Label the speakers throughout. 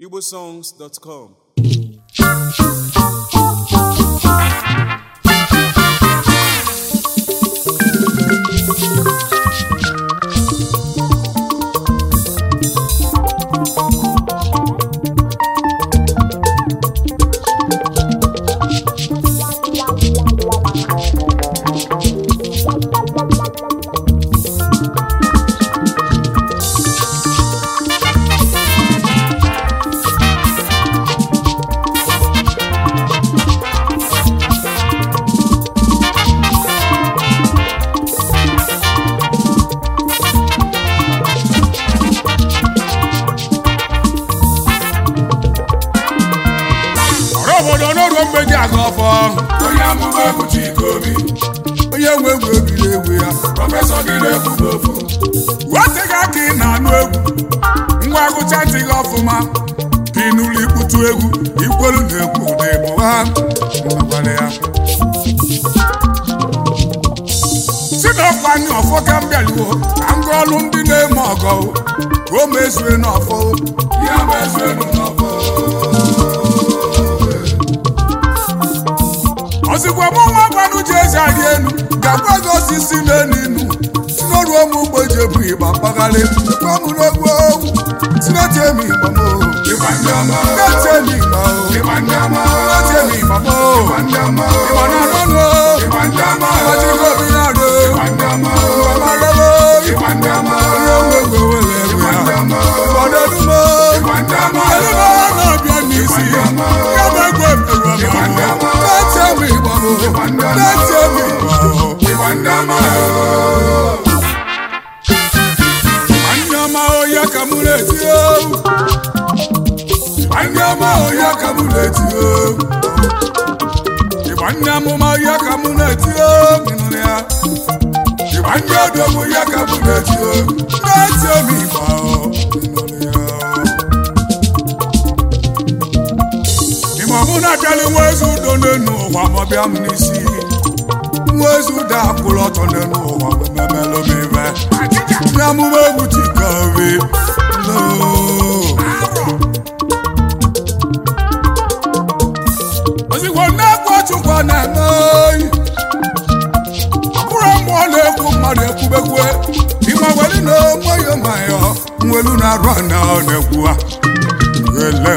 Speaker 1: igbosongs.com
Speaker 2: ọrụ obodo n'oru mgbe ji aga ọfọ
Speaker 3: onye amụma egwu Chikobi
Speaker 2: onye nwe egwu ebiri egwu ya
Speaker 3: prọfesọ gị na-ekwu n'ofu
Speaker 2: wetị gị aka ị na-anụ egwu ngwa gụcha ntị gị ọfụma bi n'ụlọ ikputu egwu ikwelu na egwu ụda ịbụ ha mmekwara ya si n'ọkwa anyị ọfọ ka m bịaluo ka m gụọ ọlụ ndị na-eme ọgọ ka o mezue n'ọfọ
Speaker 3: ya bụ eze enu n'ọfọ
Speaker 2: ozigbo mụ nwa gwanụ ji ezi arị elu ga-agwa gị osisi n'elu inu si n'oru ụmụ ugbo ji ebu ịgba mpagharị gwa m n'egwu ogwu tineti emi igba m
Speaker 3: ịgba ndị ọma
Speaker 2: tineti emi igba o
Speaker 3: ịgba ndị ọma
Speaker 2: tineti emi igba m
Speaker 3: ịgba ndị ọma
Speaker 2: ịgba na anụnụ
Speaker 3: ịgba ndị ọma
Speaker 2: ịgbaji gị obi na arụ
Speaker 3: ịgba ndị ọma
Speaker 2: ịgba ma lele
Speaker 3: ịgba ndị ọma
Speaker 2: onye nwe egwu ewere egwu ya ịgba n'elumo
Speaker 3: ịgba ndị ọma
Speaker 2: elumo na-abịa n'isi ya bụ egwu emerụ ọma tineti emi igba m tineti emi igba o
Speaker 3: ịgba ndị ọma
Speaker 2: Anyị ọma ọhịa ka mụ na-eti owu. Anyị ọma ọhịa ka mụ na-eti owu. Ịgba ndị amụma ọhịa ka mụ na-eti owu. Ị nụrụ ya? Ịgba ndị odogwu ọhịa ka mụ na-eti owu. Na-eti obi ịgba o. Ị nụrụ ya? Ịma mụ na-abịalị nwa ezi udo n'enu ụwa ma ọ bịa m n'isi. Nwa ezi udo akwụrụ ọtọ n'enu ụwa wee memelụ m ibe. Ndị amụma egwu Chikobi loo. ozugbo na-ekwu Chukwu na-eme oyi ọ bụrụ mmụọ na-ekwu mmadụ ekwubekwe ịma weli na onweghị nwayọ nwelu na-arụ ana ọ na-ekwu ha ele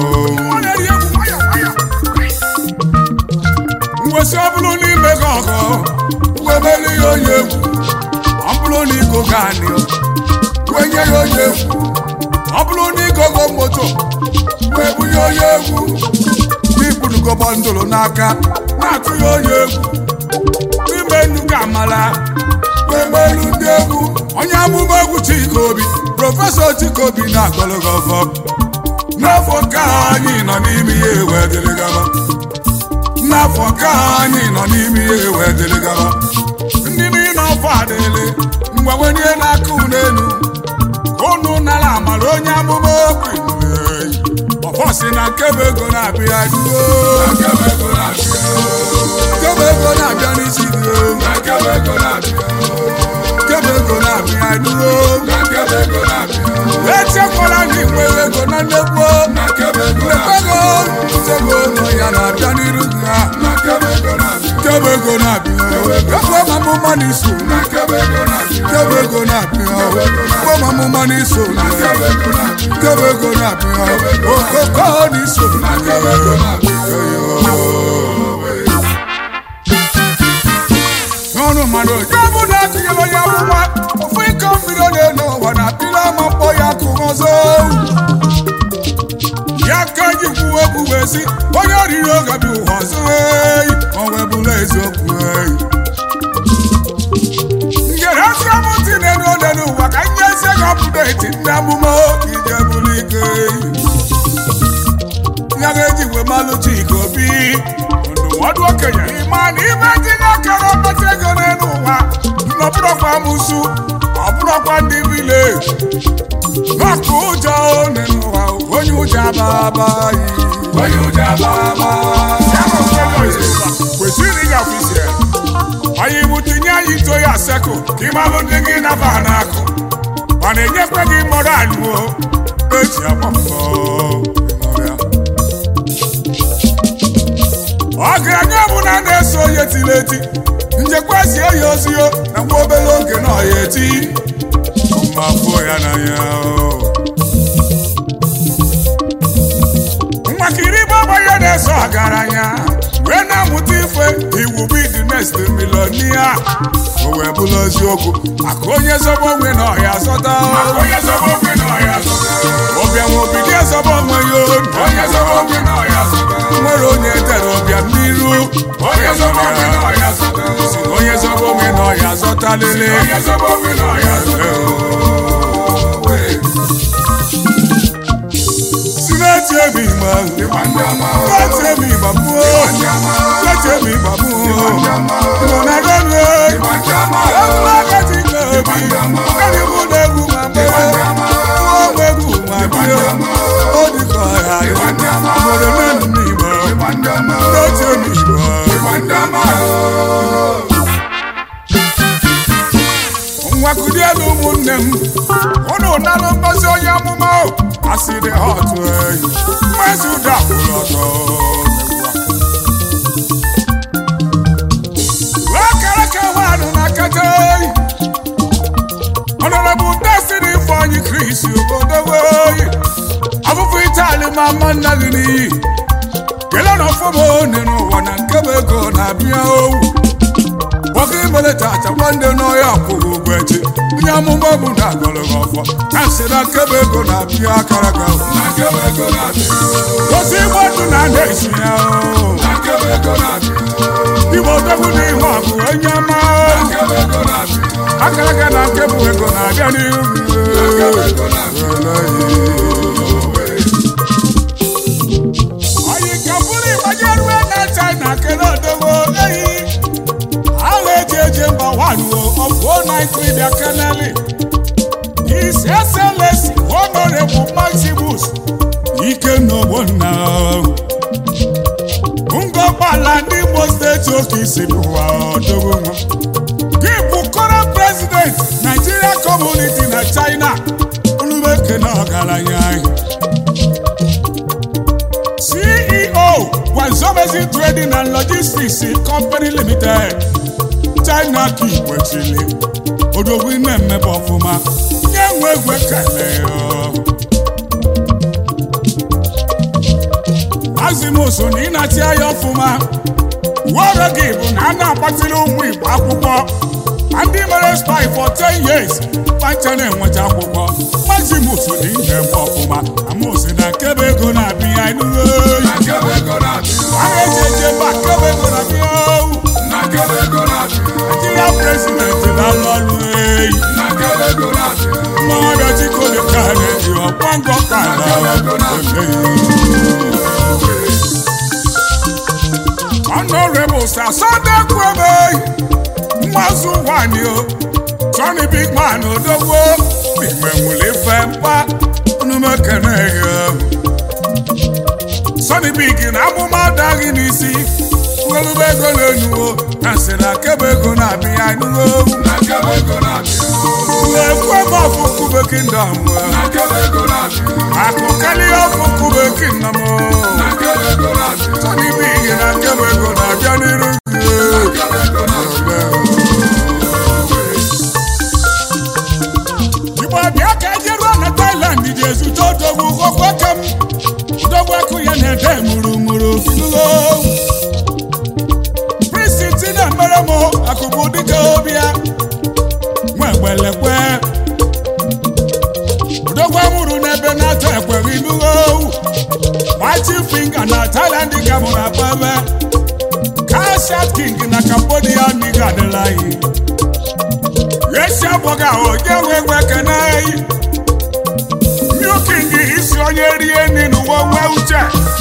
Speaker 2: mwesị ọ bụrụ n'ime gị ọgọ wemeli ya onye egwu ọ bụrụ na igo gaanị wenye ya onye egwu ọ bụrụ na igogo moto wee bunye onye egwu n'ikpurugo bọndụlụ n'aka na-atụ ya onye egwu n'ime nnukwu amala wee melu ndị egwu onye amụma egwu Chikobi prọfesọ Chikobi na-agọlụgọ ọfọ n'afọ ka anyị nọ n'ime ihe wee dịrị gaba n'afọ ka anyị nọ n'ime ihe wee dịrị gaba ndị niile ọfọ adịlị mgbanwenye n'aka unu elu unu nara amara onye amụma okwu ọfọ si na nkebe ego na-abịa duo
Speaker 3: akebe ego na-abịa
Speaker 2: nkebe ego na-abịa n'isi gị
Speaker 3: akebe ego na-abịa
Speaker 2: nkebe ego na-abịa duo
Speaker 3: akebe ego na-abịa
Speaker 2: echekwala na inwere ego na nnekwu
Speaker 3: akebe ego
Speaker 2: ego nsogbu ụlọ ya na-abịa n'iru gị ha
Speaker 3: akebe ego na-abịa
Speaker 2: nkebe ego na-abịa ekwe ma mụma n'iso
Speaker 3: akebe ego na-abịa
Speaker 2: nkebe ego na-abịa ekwe ma mụma n'iso
Speaker 3: akebe ego na-abịa
Speaker 2: nkebe ego na-abịa okoko n'iso
Speaker 3: akebe ego na-abịa
Speaker 2: n'ọnụ mmadụ onye bụ na atụnyere onye amụma ofu iko mmiri ọ na-elu ụwa na apịla ama mkpọ ya kụ ọzọ ya ka ji kwuo okwu wee sị onye oriri oge bụ ụwa ọzọ eyi o wee bụrụ eziokwu eyi ngere ezi amụntị na-enu ole n'ụwa ka nye ezi gị ọpụdeti ndị amụma ije bụrụ ike eyi ya ga-eji wee malụ Chikobi ndụmọdụ okenye ịma na ime dị n'akara ọkpata ego n'elu ụwa nọbụrọkwa amụsụ ọ bụrọkwa ndị vileji n'ọkụ ụjọ n'elu ụwa onye ụjọ ababaghị
Speaker 3: onye ụjọ ababa
Speaker 2: kwesịrị ịgafe isi ya anyị bụ tinye anyị ito ya sekụ ka ịmalụ ndị gị naba n'akụ ọ na-enyekwa gị mọrọ alụo eji agba mbọ onye tiri eti njekwa sie ya ozio na nwa obere oge na ọya eti mafụ ya n'anya nwakiri baba ya na-eso ọgaranya wee na-amụta ife iwu be the next millionaire o wee bụrụ eziokwu maka onye zọba onwe na ọya zọta
Speaker 3: Onye zọba okwe na ọya zọta.
Speaker 2: ọbịa nwe obido ezọba onwe ya
Speaker 3: Onye zọba okwe na ọya zọta.
Speaker 2: nwere onye tere ọbịa n'iru
Speaker 3: Onye zọba okwe na ọya zọta.
Speaker 2: onye zọba onwe na ọya zọta lele
Speaker 3: Onye zọba okwe na ọya zọta.
Speaker 2: si na-eti ebe igba
Speaker 3: Ịgba ndị ọma.
Speaker 2: na-eti ebe igba pụọ
Speaker 3: Ndị ọma.
Speaker 2: na-eti ebe igba pụọ
Speaker 3: Ndị ọma.
Speaker 2: Igbo na rọnwe
Speaker 3: Ịgba ndị ọma.
Speaker 2: Ọlọ́gàtí lóbi, kẹ́ni mú lẹ́gùn máa bẹ́, wọ́n gbẹ́gùn máa bí ó, ó di kọ̀ ọ̀yà rẹ̀, ọmọdé mẹ́nu mi bọ̀,
Speaker 3: Ịgba ndị ọma.
Speaker 2: lójú mi bọ̀.
Speaker 3: Ịgba ndị ọma.
Speaker 2: Nwakudi elu ụmụnne m, unu nalụ ngozi onye amụma o, asịrị ha ọtụ eyi, mmezi ụda kwụrụ ọtọ. Wee kere ka nwaanụ na kete eyi, Honorable Destiny Ifeanyi Chris obodo weyi, afụfụ Itali ma mma nna gị n'iyi, kelee na ọfụma one n'ụwa na nke bụ ego na-abịa owu. nwoke imere tata nwanne n'ọhịa kwụrụ ụgwọ echi onye amụma bụ na agọrọ gị ọfọ na nsị na nkebe ego na-abịa akara gị ahụ
Speaker 3: Na nkebe ego na-abịa.
Speaker 2: ozi igbo ndụ na na-esi ya o.
Speaker 3: Na nkebe ego na-abịa.
Speaker 2: igbo odogwu na ihe ọgụ onye ọma
Speaker 3: Na
Speaker 2: o.
Speaker 3: nkebe ego na-abịa.
Speaker 2: akara gị na nkebụ ego na-abịa n'ihu gị.
Speaker 3: Nkebe ego na-abịa.
Speaker 2: oyi ka bụrụ ịgbanye ruo na china kele odogwu eyi ahụ eji eje mba waluo ọfụ naịtri bịa keneli His Excellency Honorable Maximus Ikenna Ogbonna ngọgbala ndị Imo steeti oke isi bụwa ọdọgwu nwa gị bụ current president Nigeria community na China unumeke na ọgaranya anyị CEO Gwanzomezi Trading and Logistics Company Limited China ka ikwechili odogwu na-emebe ọfụma nye nwe egwe kele azimusu na ịnati anya ọfụma uwe gị bụ na a na-agbatịrị ụmụ Igbo akwụkwọ ma ndị mere spy for 10 years kpacha na-enweta akwụkwọ mazimusu na ihe eme ọfụma amosi na nkebe ego na-abịa enugo
Speaker 3: Na nkebe ego na-abịa.
Speaker 2: a na-eji eje mba nkebe ego na-abịa owu
Speaker 3: Na nkebe ego na-abịa.
Speaker 2: Nigeria president na-alụ ọrụ eyi
Speaker 3: Na nkebe ego na-abịa.
Speaker 2: mmadụ chikole ka na-eji ọkwa ngọ ka Honorable Sir Sunday Kwebe mmazụ nwanyị o Johnny Big Man odogwo igbe nwere ife mkpa numekene ya Sonny Big na amụma adaghị n'isi ngelube ego na-enuwo na nsị na kebe ego na-abịa enuwo
Speaker 3: Na nkebe ego na-abịa.
Speaker 2: ekwe m ọfụ kube kingdom
Speaker 3: Na nkebe ego na-abịa.
Speaker 2: akụ karịa ọfụ kube kingdom
Speaker 3: Na nkebe ego na-abịa.
Speaker 2: Sonny Big na kebe ego na-abịa n'iru gị
Speaker 3: Nkebe ego na-abịa.
Speaker 2: igbo bịa ka eje ruo na Thailand ji ezute odogwu okwe ka m odogwu ekụ ya na-ede mụrụmụrụ finulo Prince na-emere m akụkụ dịka obia nwa egbelekwe odogwu amụrụ n'ebe na-atọ ekweghị inulo machi finga na Thailand ka mụrụ akpebe Kashat King na Cambodia n'iga adịla anyị esi abụghị ahụ onye nwe nwe kene milking isi onye rie nri n'ụwa nwe uche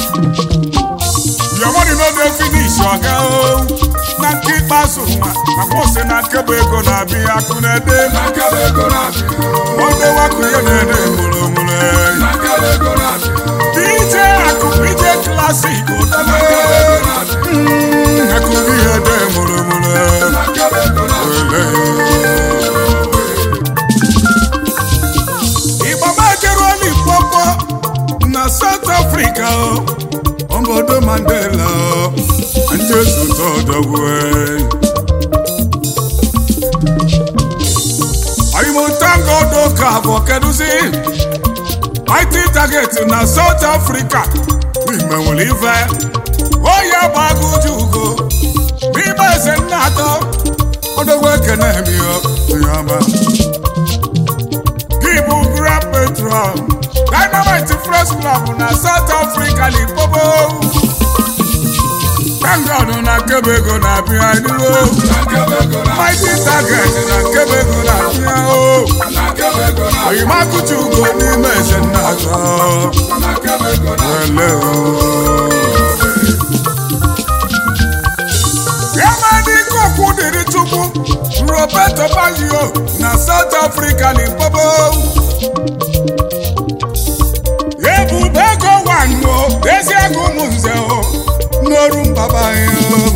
Speaker 2: yomoni n'oge finish ọga o na nke ikpeazụ nwa na mposi na nkebe ego na-abịa akụ na-ede
Speaker 3: Na nkebe ego na-abịa.
Speaker 2: onye wakụ ya na-ede mụrụmụrụ
Speaker 3: Na nkebe ego na-abịa.
Speaker 2: DJ akụ DJ klasik ụtọbe akụ gị ya ede mụrụmụrụ
Speaker 3: Na nkebe ego na-abịa.
Speaker 2: Igba majeruo n'Ikpokpo na South Africa o obodo Mandela ndị osote ọdọgwu oyimotangodo ka bụ kedụzi mighty target na South Africa n'ime nwere ife onye gbagụju ugo n'ime eze nna atọ odogwu ekene mio onye ọma gị bụ grand patron dynamite fresh club na south africa limpopo tangod na nkebego na-abịa inuwo mighty target na nkebego na-abịa o oyimakụchi ugo n'ime eze nna atọ ele o Yamani kokwu dịrị Chukwu Roberto Baggio na South Africa Limpopo ebube ego wanwo eziego ụmụ nze o n'oru mbaba ya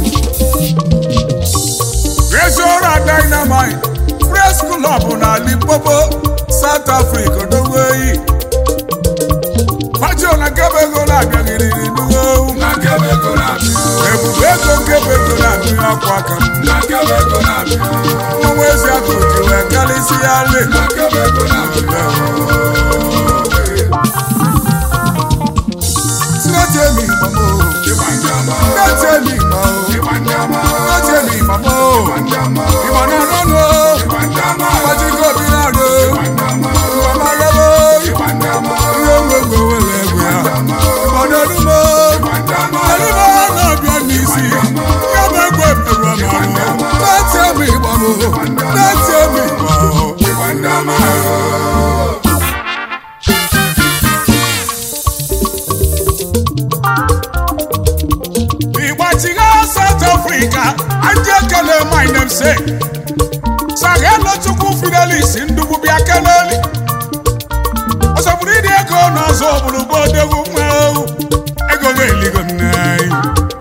Speaker 2: Resora Dynamite Press Club na Limpopo South Africa doweyi Baggio na Kebego na-abịaghịrị n'uwe ebube ego nkebego na-abịa ọkwa aka m ọnwa ezi akụ ji wee karịsị ya le sinetemi mamo sinetemi mamo sinetemi mamo ìmọ̀nà lọ́nà pàtíkò bí náà lò ìmọ̀nà lọ́wọ́ ihe ngwegwe wele egwe ya ìmọ̀nà ọdúnmọ́ ẹlẹ́mọ̀ náà bịa n'isi ya bụ egwe pẹ̀lú ọmọ sinetemi mamo sinetemi mamo. Igbachiga South Africa, ndị ekele my namesake. Saghelụ Chukwu Fidelis ndugbu bịa keleli. Ọsọgburu ịdị ego n'ọzọ obodo bụ odogwu nwa ewu. Ego ga-eligo nne anyị.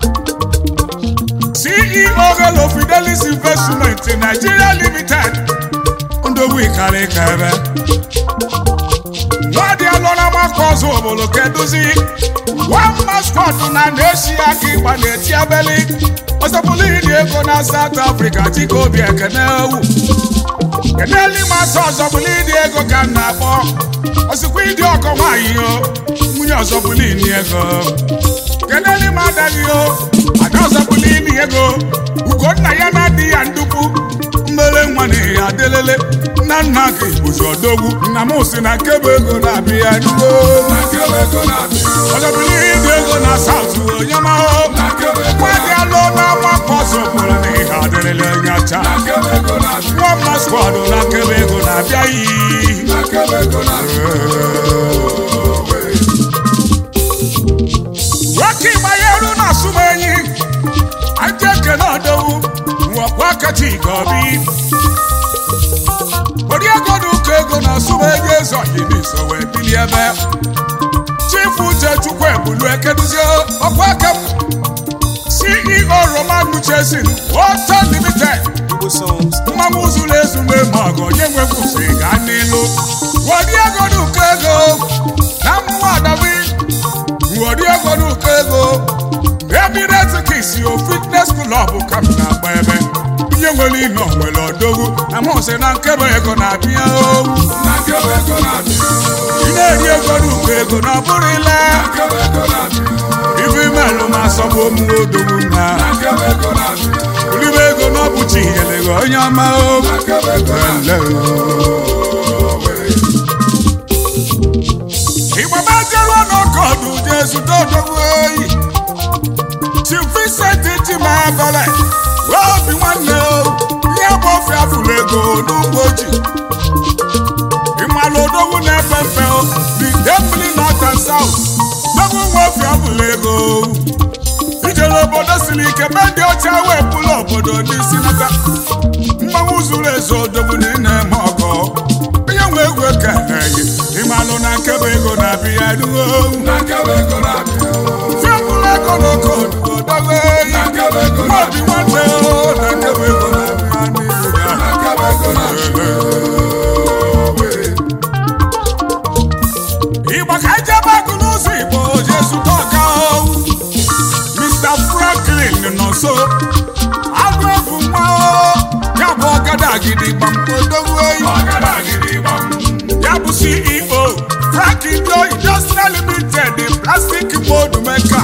Speaker 2: CEO Hello Fidelis Investment Nigeria Limited. Ndogbu ịkarị ka ebe. Nwadị alụla maka ọzọ obodo keduzi. one mascot na na-esi aka ịgba na-eti abeli ọsọpụlụ ịdị ego na South Africa chike obi ekene ewu keneli masị ọzọpụlụ ịdị ego ka m na-akpọ ọsịkwa ịdị ọkọ nwaanyị o nwunye ọzọpụlụ ịdị ego keneli m adaghị o ada ọzọpụlụ ịdị ego ugonna ya na-adị ya ndukwu mmere nwa na ya adelele nna nna ka igbozi ọdogwu nna m si na nkebe ego na-abịa nugo ọjọbili ịdị ego na saut onye mahụ nwadị alụ n'ọnwa pọsụ pụrụ na ihe adịrịla onye ọcha nwa mma skwad na nkebe ego na-abịa iyi nwoke ịgbanyeru na asụmenyi ndị ekene ọdowu nwekwa kacha igobi oriego na ụkọ ego na asụmenyi eze ọyịniso wee bili ebe chifu uche chukwu ebulu ekeduzie ọkwa aka m ceo roman chesin water limited mmanwụ zuru ezumbe ma ọgụ onye nwekwusi ga n'ilu woriego na ụkọ ego na mmụọ adawi woriego na ụkọ ego emirate kisi o fitness club ka m na-agba ebe ihe nwere ino nwere odogwu amụsị na nkebe ego na-abịa owu ị na-eri ego n'ukwu ego na ọ bụrụ ile ife imelụ ma asọbụ omume odogwu na olibe ego na ọ bụchi inyere gị onye ọma o ịgbaba jeruo n'ọkọdụ je zute odogwu oyi Chief Vincent Chimabale obi nwanne o ihe bụ ofe afụrụ ego n'ugbo ji ịmalụ odogwu na-efe mfe o bide mmiri north and south dogwu nwe ofe afụrụ ego ijere obodo siri ike be ndị ọcha wee pụrụ obodo n'isi nata mgbanwe zuru ezu odogwu na ị na-eme ọgọ onye nwe egwu ekeneghị ịmalụ na nkebe ego na-abịa ruo fiapụrụ ego n'oke odibo dogo eyi obi nwanne o na nkebe ego na-abịa n'ihu ya ịgba ka ije bagụ n'ụzọ igbo jesu so agụ ebu nwa o ya bụ ọgada gidigba odogwu eyi
Speaker 3: ọgara gidigba
Speaker 2: ya bụ ceo frank indo industrial limited plastic mold maker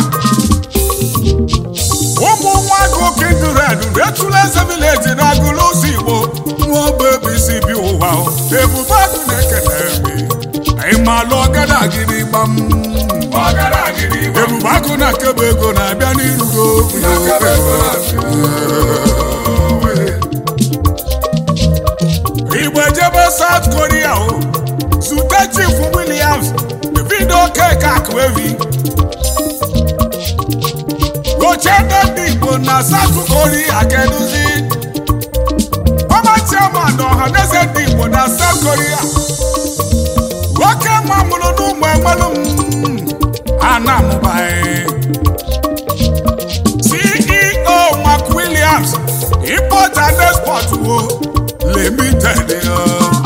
Speaker 2: ụmụ nwa agụ kindred retụla eze village na agụlụ ụzọ igbo nwa ọba ebe isi bi ụwa o. ebube agụ na-ekele eme ịmalụ ọgada gidigba m
Speaker 3: ọgara gidigba
Speaker 2: ebube agụ na nkebe ego na-abịa n'irugo
Speaker 3: akebe ego na-abịa
Speaker 2: igbo ejebe south korea o zute chief williams davido keke akwevi ochendo ndị igbo na south korea keduzi ọma chairman ọhaneze ndị igbo na south korea nwoke nwa mụrụ n'ụmụ enwelu m anamụbaghị ceo mark williams import and export wo limited ya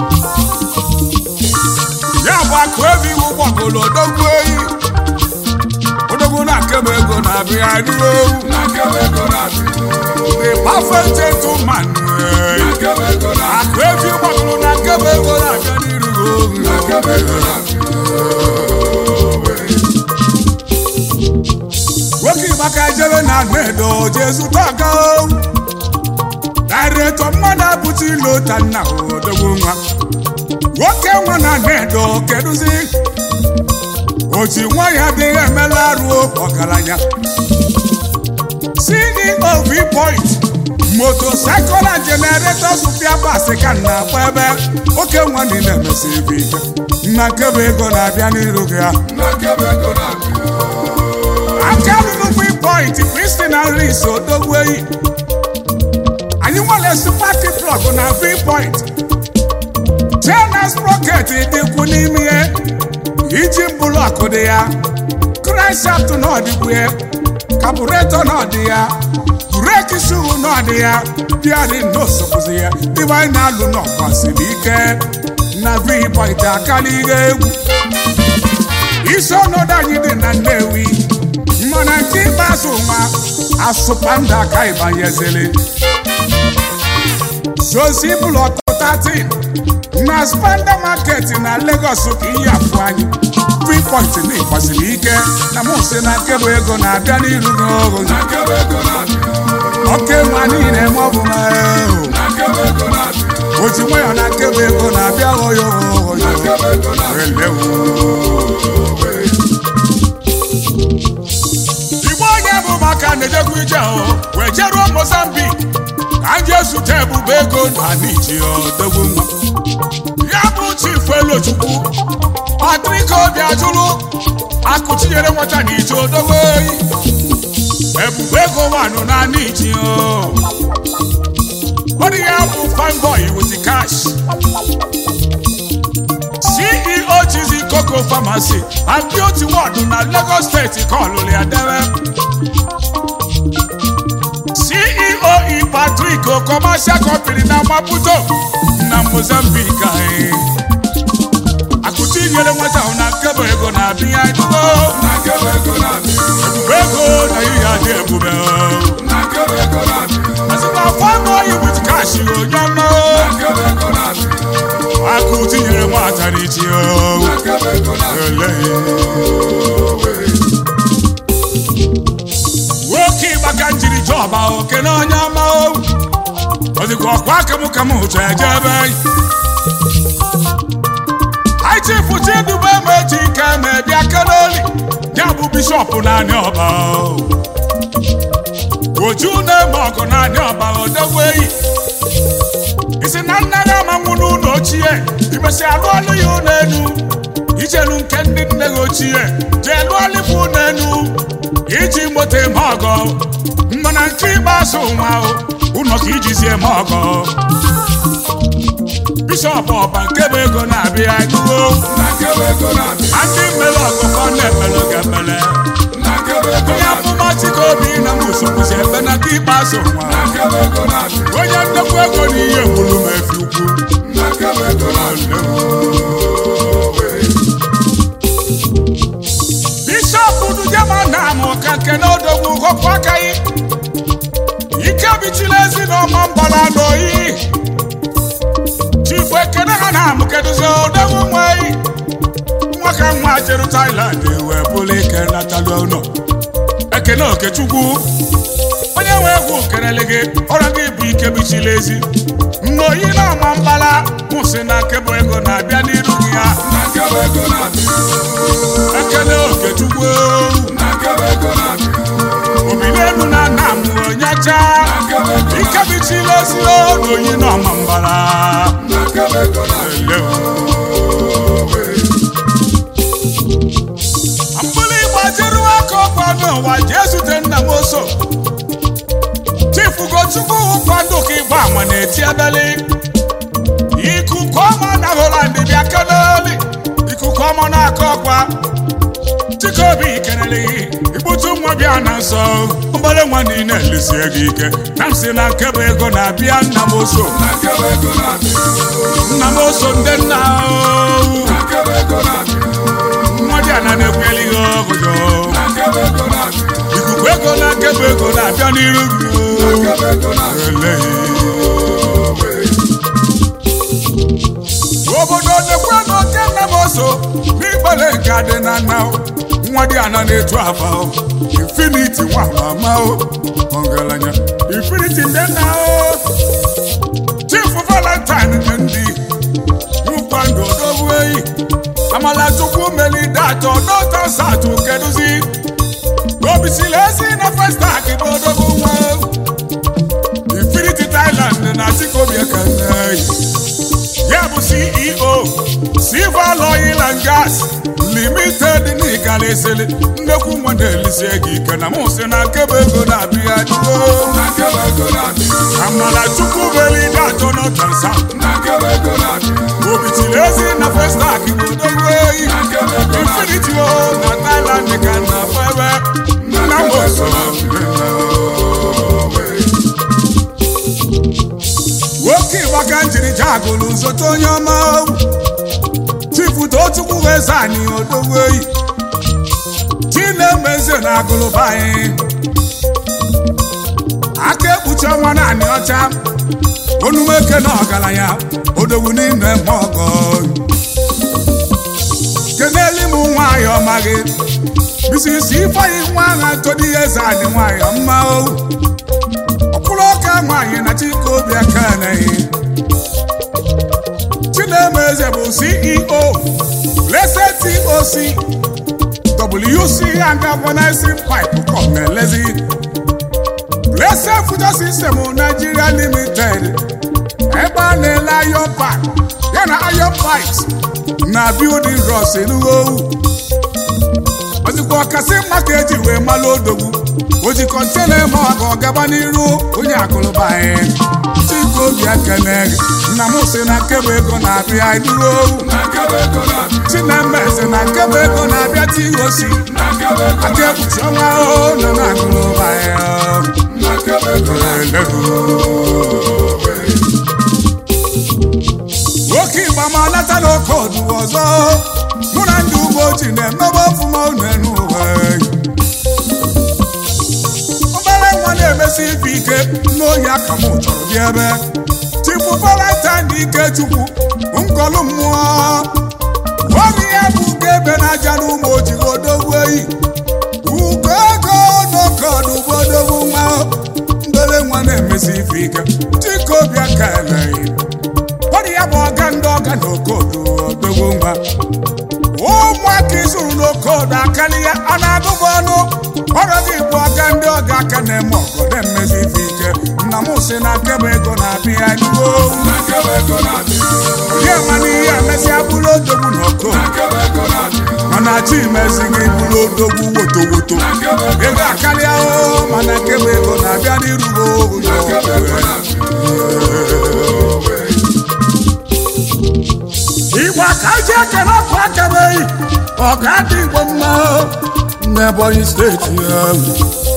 Speaker 2: ya bụ akụ ebe iwu gbagoro odogwu eyi odogwu na nkebe ego na-abịa n'ihu
Speaker 3: akebe ego na-abịa
Speaker 2: the perfect gentleman eh.
Speaker 3: akebe ego na-abịa
Speaker 2: akụ ebe gbagoro na nkebe ego na-abịa n'ihu
Speaker 3: akebe ego na-abịa
Speaker 2: nwoke ịgbaka jere na nedo jee zụta aka dairetọ mmadụ abụta ilo ta nna odogwu nwa nwoke nwa na nedo kedụzi oji nwa ya adịghị emela arụ ọgaranya ceo vpoint motocycle and generator supia basi ka m na-akpọ ebe oke nwa niile emesi ebe ike nna nkebe ego na-abịa n'iru gị ya
Speaker 3: akebe ego na-abịa
Speaker 2: aka lụrụ vpoint kristina ris odogwu eyi anyị nwere supati plọg na vpoint chenas sproket dịkwu n'ime ya iji blọkụ dị ya kranshaft n'ọdịkwu ya kabureto n'ọdị ya breki shuhu n'ọdị ya bịarị n'osokwụzi ya dịbe anyị na-alụ n'ọgbasiri ike na vpoint akalighị egwu isi ọnọdụ anyị dị na nnewi mana nke ikpeazụ nwa asụpanda ka ịbanyezili zozi blọk 13 na spanda market na Lagos ka ihe afụ anyị vpoint na ịgbasiri ike na mụ si na nkebụ ego na-abịa n'iru n'ogo
Speaker 3: akebe ego na-abịa
Speaker 2: oke nwa niile ma ọ bụ ma
Speaker 3: akebe ego na-abịa
Speaker 2: oji nwayọ na nkebụ ego na-abịa oyo oyo
Speaker 3: akebe ego na-abịa
Speaker 2: elewu igbo onye bụ maka na-ejekwa ije ahụ wee jeruo mozambik ka anyị ezute ebube ego na niji odogwu nwa ya bụ chifu elochukwu patrika obi ajụrụ akụchinyere nwata na ije odogwu oyi ebube ego nwanụ na niji ọ dị ya bụ fanboy with cash ceo chizi coco pharmacy and beauty ward na lagos steeti ka ọlụlụ ya debe ceo e patrick o commercial company na maputo na mozambique anyị akụti nyere nwata ahụ na nkebe ego na-abịa edugo
Speaker 3: akebe ego na-abịa
Speaker 2: ebube ego na ihe adị ebube
Speaker 3: akebe ego na-abịa
Speaker 2: asịkwa fanboy with cash onye ọma
Speaker 3: akebe ego na-abịa
Speaker 2: akụti nyere nwata n'ichi
Speaker 3: akebe ego na-abịa
Speaker 2: ele nwoke ịgbaka njiri jọba oke na onye ọma o ọ dịkwa ọkwa akam ka m hụcha eje ebe anyị chifu chidube meji ike ma bịa kenoli ya bụ bishọp naanị ọba o. oju na-eme ọgụ naanị ọba odogwu eyi isi na nna gị amanwụ n'ụlọ ochie imesi alụ ọlụ ya ụlọ elu ijelu nke ndị nne gị ochie jee lụọ ọlịbụ ụlọ elu iji moto eme ọgọ mana nke ikpeazụ nwa o, ụlọ ka ijizi eme ọgọ bishọp ọba nke bụ ego na-abịa edugo
Speaker 3: akebe ego na-abịa
Speaker 2: na ndị mmere ọgụgọ na-emere ga-emere
Speaker 3: akebe ego
Speaker 2: onye amụma chike obi na musokwuzi ebe na nke ikpeazụ nwa
Speaker 3: akebe ego na-abịa
Speaker 2: onye ndekwa ego na ihe gwuru m efi ukwu
Speaker 3: akebe ego na-abịa
Speaker 2: bishọp dujema na amụ ka nke na odogwu họpụ aka yi bichila ezi n'ọma mbala n'oyi chifu ekene ha na amụ kedụzi odogwu nweyi nwa ka nwa jeru Thailand wee bụrụ ike natalụ ụlọ ekene okechukwu onye nwe egwu kelele gị ọrụ gị bụ ike bichila ezi n'oyi na-ama mbala mụsị na nkebụ ego na-abịa n'iru gị ya
Speaker 3: na nkebe ego na-adị
Speaker 2: ekene okechukwu
Speaker 3: na nkebe ego na-adị
Speaker 2: obilenu na nna m onyecha
Speaker 3: na nkebe ego
Speaker 2: ike bichila ezi n'oyi na-ama mbala
Speaker 3: na nkebe ego na-adị
Speaker 2: mbụlụ igbo jeru aka ọkwa n'ụwa jee zute nna m oso chifu gochukwu kwado ka ịgba ama na-eti ebeli ikuku ọma na holand bịa keneli ikuku ọma na-aka ọkwa chikobi kelele ikputu nwa bịa na nsọ mbere nwa niile elisie gị ike na m si na nkebe ego na-abịa nna m oso
Speaker 3: na nkebe ego na-adị
Speaker 2: nna m oso ndị nna o.
Speaker 3: na nkebe ego na-adị
Speaker 2: nwa dị ana na-ekweli ihe ọgụjọ
Speaker 3: na nkebe ego na-adị
Speaker 2: ikuku ego na nkebe ego na-abịa n'iru gị
Speaker 3: na nkebe ego na-adị
Speaker 2: Eleghị. obodo na-ekwe n'oke nna m oso n'ịgbale nke adị na nna o. nwa dị ana na-etu afa o. infiniti nwa mama o ọgaranya infiniti ndị nna o chifu valentine dị ndị nkwa ndụ odogwu eyi amala chukwu melide atọ n'otu satụ kedụzi obisili ezi na festak bụ odogwu nwa infinity thailand na chikobi ekene ya bụ ceo silver oil and gas limited n'ịgala esele nnekwu nwa na-elisie gị ike na mụsị na nkebe ego na-abịa duo
Speaker 3: na nkebe ego na-adị
Speaker 2: amala chukwu melide atọ n'otu satụ
Speaker 3: na nkebe ego na-adị
Speaker 2: obitili ezi na festak bụ odogwu eyi
Speaker 3: na nkebe ego na-adị
Speaker 2: infinity o na thailand ka na febe nna m oso nwoke ịgbaka njiri jagụlụ zote onye ọma chifu tochukwu eze anyị odogwu eyi chi na-eme eze na agụlụba anyị aka ekpuchi ọnwa naanị ọcha onumeke na ọgaranya odogwu n'ime eme ọgọ keneli m nwanyị ọma gị bisisi ifeanyi nwa agha todi eze anyị nwanyị ọma o ọkwụrụ ọka nwanyị na chikobi akaneghị chinemeze bụ ceo blessed toc wc and galvanizing pipe kọmelezi blessed future system nigeria limited ebe a na-ele iron pipe ya na iron pipes na building rods enugowu ozikwa ọkasị mma ka eji wee malụ odogwu o ji kọntena eme ọga ọgaba n'iru onye akụlụba anyị chikobi ekene nna m si na nkebe ego na-abịa duro
Speaker 3: na nkebe ego na-adị
Speaker 2: chinemeze na nkebe ego na-abịa tihosi
Speaker 3: na nkebe ego
Speaker 2: aka ekpuchi ọnwa ahụ nọ na akụlụba anyị
Speaker 3: na nkebe ego na-adị
Speaker 2: nwoke igba ma lata n'oke ọdụ ọzọ mụ na ndị ugbo ji na-emebe ọfụma unu n'ụwa obere nwa na-emesi ife ike n'oyi aka m chọrọ bịa ebe chifu valentine ike chukwu nkọlụ mmụọ oge ya bụ ugo ebe na-aja n'ụmụ ojii odogwu eyi ugo ego n'oke ọdụ bụ odogwu nwa mbere nwa na-emesi ife ike chikobi aka eleghị ọdị ya bụ ọga ndị ọga na okodo odogwu nwa ụmụaka izuru n'okodo akali ya a na-agụbụ ọnụ ọrụ gị bụ ọga ndị ọga aka na-eme ọgọdọ mmezi ife ike nna m si na nkebe ego na-abịa n'iwo
Speaker 3: na nkebe ego na-adị
Speaker 2: onye ma n'ihe emesịa bụrụ odogwu na oko
Speaker 3: na nkebe ego na-adị
Speaker 2: mana chi mezi gị bụrụ odogwu woto woto
Speaker 3: na nkebe ego
Speaker 2: ego akarịa o mana nkebe ego na-abịa n'irugo
Speaker 3: na nkebe ego na-adị
Speaker 2: igbo ka ji ekele ọkụ akabeghị ọga dị igbo mma n'ebonyi steeti ahụ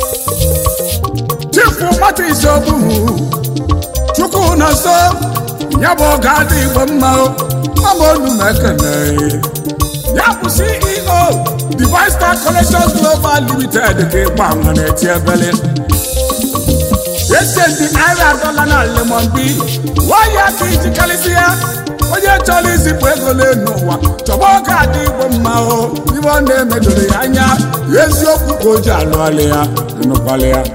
Speaker 2: chifu mata isiogburu chukwu na nso ya bụ ọga dị igbo mma mama onu na ekele ya bụ ceo divine star collections global limited ka ịgba nwa na-eti ebele esenti naira dọla na lemon bi waya ka iji karịsịa onye chọrọ izipụ ego n'elu ụwa chọba oge adị igbo mma o ibe ọ na-emedoro ya anya eziokwu ka o ji alụghalị ya ịnụkwalị ya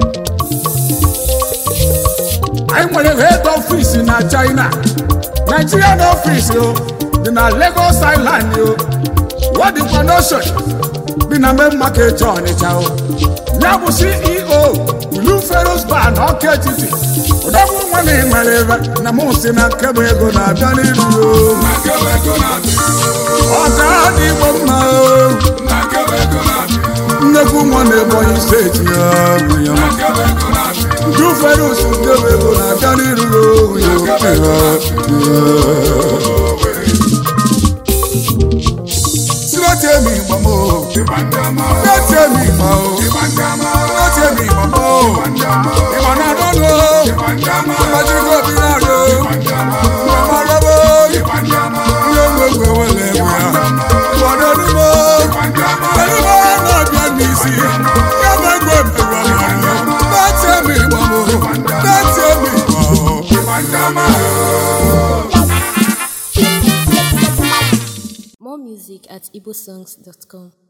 Speaker 2: anyị nwere head office na china nigerian office o dị na lagos island o wadikwa n'ocean dị na main market ọnịcha o ya bụ ceo blue ferus bar na ọka etiti ụdọgbu nwa na nwere ebe na mụ si na nkebe ego na-abịa n'iru o
Speaker 3: Nakebe ego na-abịa.
Speaker 2: ọka dị igbo mma o
Speaker 3: Nakebe ego na-abịa.
Speaker 2: nnekwu nwa na ebonyi steeti ya bụ ya ma
Speaker 3: Nakebe ego na-abịa.
Speaker 2: blue ferus nkebe ego na-abịa n'iru o ya
Speaker 3: Nakebe ego
Speaker 2: sinatemi gbamo
Speaker 3: Ịgba ndị ọma.
Speaker 2: sinatemi gbamo
Speaker 3: Ịgba ndị ọma.
Speaker 2: sinatemi gbamo
Speaker 3: Ịgba ndị ọma.
Speaker 2: ìmọ̀ náà lọ́nà
Speaker 3: Ịgba ndị ọma.
Speaker 2: ọmọdéjúkọ̀ bí náà lọ
Speaker 3: Ịgba ndị ọma.
Speaker 2: ọmọ lọ́wọ́
Speaker 3: Ịgba ndị ọma.
Speaker 2: ilé gbogbo wọn lè wẹ̀ á ìwọ̀n náà ní mọ́
Speaker 3: Ịgba ndị ọma.
Speaker 2: pẹ̀lú bá náà bí ẹni sí yàgbẹ́ gbọ́ bẹ̀rù ọmọ rẹ̀ láti ẹ̀mí ìmọ̀ mọ́ láti ẹ̀mí ìmọ̀
Speaker 3: Ịgba ndị ọma.
Speaker 1: More music at igbosongs.com.